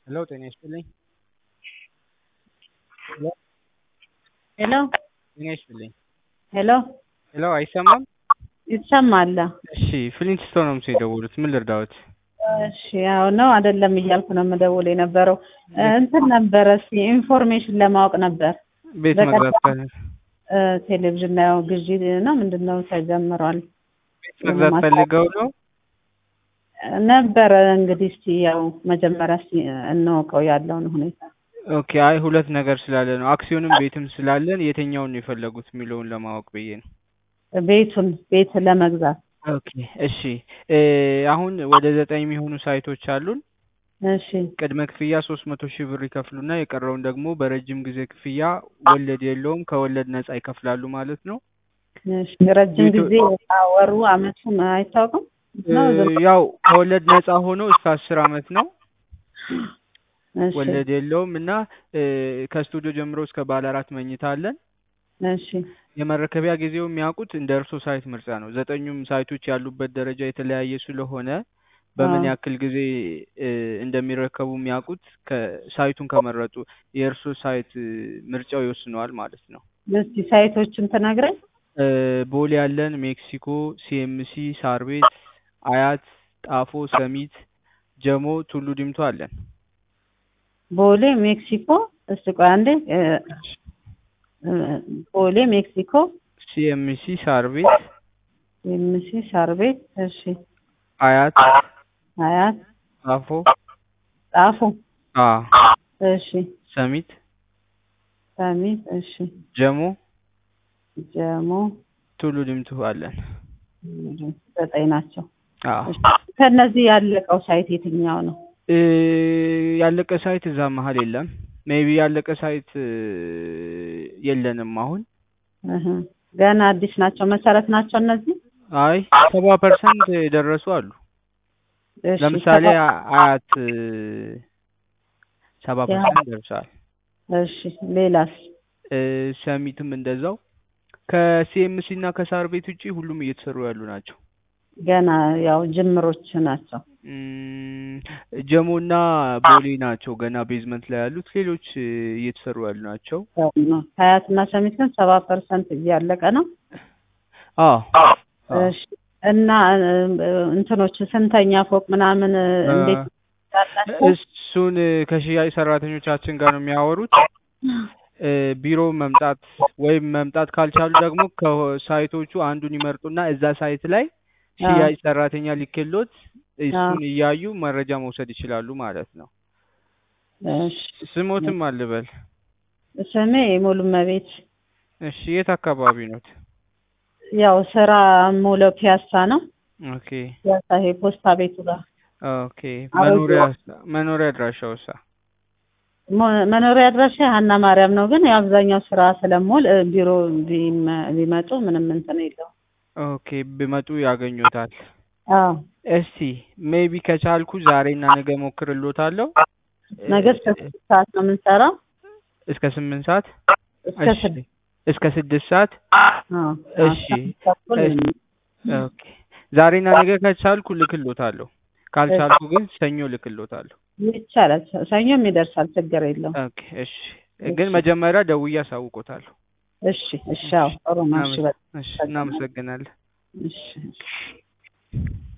ሄሎ ጤና ይስጥልኝ። ሄሎ ሄሎ ጤና ይስጥልኝ። ሄሎ ሄሎ አይሰማም? ይሰማል። እሺ ፍሊንትስቶን ነው ምስል የደወሉት ምን ልርዳዎት? እሺ ያው ነው አይደለም እያልኩ ነው የምደውል የነበረው እንትን ነበረ እስኪ ኢንፎርሜሽን ለማወቅ ነበር። ቤት በቀጥታ- መግዛት ካለ እ፣ ቴሌቪዥን ላይ ያው ግዢ ነው ምንድን ነው ተጀምሯል ቤት መግዛት ፈልገው ነው? ነበረ እንግዲህ እስቲ ያው መጀመሪያ እስቲ እንወቀው ያለውን ሁኔታ ኦኬ አይ ሁለት ነገር ስላለ ነው አክሲዮንም ቤትም ስላለን የትኛውን ነው የፈለጉት የሚለውን ለማወቅ ብዬ ነው። ቤቱን ቤት ለመግዛት ኦኬ እሺ እ፣ አሁን ወደ ዘጠኝ የሚሆኑ ሳይቶች አሉን። እሺ ቅድመ ክፍያ ሶስት መቶ ሺህ ብር ይከፍሉና የቀረውን ደግሞ በረጅም ጊዜ ክፍያ ወለድ የለውም ከወለድ ነጻ ይከፍላሉ ማለት ነው። እሺ ረጅም ቤቱ- ጊዜ ወሩ አመቱም አይታወቅም ነው ዝም እ፣ ያው ከወለድ ነጻ ሆኖ እስከ አስር አመት ነው። እሺ ወለድ የለውም እና እ፣ ከስቱዲዮ ጀምሮ እስከ ባለ አራት መኝታ አለን። እሺ የመረከቢያ ጊዜው የሚያውቁት እንደ እርሶ ሳይት ምርጫ ነው። ዘጠኙም ሳይቶች ያሉበት ደረጃ የተለያየ ስለሆነ በምን አዎ። ያክል ጊዜ እ፣ እንደሚረከቡ የሚያውቁት ከሳይቱን ከመረጡ የእርሶ ሳይት እ፣ ምርጫው ይወስነዋል ማለት ነው። እስቲ ሳይቶችን ትነግረኝ እ፣ ቦሌ ያለን፣ ሜክሲኮ፣ ሲኤምሲ፣ ሳር ቤት፣ አያት፣ ጣፎ፣ ሰሚት፣ ጀሞ፣ ቱሉ ዲምቱ አለን። ቦሌ ሜክሲኮ እስቲ ቆይ አንዴ እ፣ እ፣ ቦሌ ሜክሲኮ ሲኤምሲ፣ ሳር ቤት፣ ኤምሲ ሳር ቤት እሺ አያት፣ አያት ጣፎ፣ ጣፉ አ እሺ ሰሚት፣ ሰሚት እሺ ጀሞ፣ ጀሞ ቱሉ ዲምቱ አለን። ዘጠኝ ናቸው አዎ እሺ። ከእነዚህ ያለቀው ሳይት የትኛው ነው እ፣ ያለቀ ሳይት እዛ መሀል የለም። ሜቢ ያለቀ ሳይት እ፣ የለንም አሁን። እህ ገና አዲስ ናቸው መሰረት ናቸው እነዚህ አይ ሰባ ፐርሰንት የደረሱ አሉ። እሺ ለምሳሌ ሰባ- አ- አያት እ፣ ሰባ ያ- ፐርሰንት ደርሷል። እሺ ሌላስ እ፣ ሰሚትም እንደዛው። ከሲኤምሲ እና ከሳር ቤት ውጪ ሁሉም እየተሰሩ ያሉ ናቸው። ገና ያው ጅምሮች ናቸው እም፣ ጀሞ እና ቦሌ ናቸው ገና ቤዝመንት ላይ ያሉት። ሌሎች እ፣ እየተሰሩ ያሉ ናቸው። ሀያት እና ሰሚት ግን ሰባ ፐርሰንት እያለቀ ነው አዎ አዎ። እሺ እና እ፣ እንትኖች ስንተኛ ፎቅ ምናምን እ፣ እንዴት ያላቸው እሱን እ፣ ከሽያጭ ሰራተኞቻችን ጋር ነው የሚያወሩት። እ፣ ቢሮ መምጣት ወይም መምጣት ካልቻሉ ደግሞ ከሳይቶቹ አንዱን ይመርጡና እዛ ሳይት ላይ ሽያጭ ሰራተኛ ሊክሎት እሱን እያዩ መረጃ መውሰድ ይችላሉ ማለት ነው። እሺ ስሞትም አልበል። ስሜ ሙሉ መቤት እሺ የት አካባቢ ኖት? ያው ስራ ሙለው ፒያሳ ነው ኦኬ ፒያሳ ይሄ ፖስታ ቤቱ ጋር ኦኬ። መኖሪያ መኖሪያ አድራሻውሳ? ሞ- መኖሪያ አድራሻ ሀና ማርያም ነው። ግን የአብዛኛው ስራ ስለምውል እ፣ ቢሮ ቢመ- ቢመጡ ምንም እንትን የለውም። ኦኬ ቢመጡ ያገኙታል። አዎ እስቲ ሜቢ ከቻልኩ ዛሬና ነገ ሞክርሎታለሁ። ነገ እስከ ስድስት ሰዓት ነው የምንሰራው። እስከ ስምንት ሰዓት እስከ እሺ ስድስት እስከ ስድስት ሰዓት አዎ፣ እሺ፣ አስራ አምስት ተኩል እሺ። ኦኬ ዛሬና ነገ ከቻልኩ ልክሎታለሁ። ካልቻልኩ ግን ሰኞ ልክሎታለሁ። ይቻላል። ሰኞም ይደርሳል፣ ችግር የለውም። ኦኬ እሺ። ግን መጀመሪያ ደውዬ አሳውቆታለሁ። እሺ እሺ፣ አዎ ጥሩ ነው። እሺ በቃ እሺ እናመሰግናለን። እሺ እሺ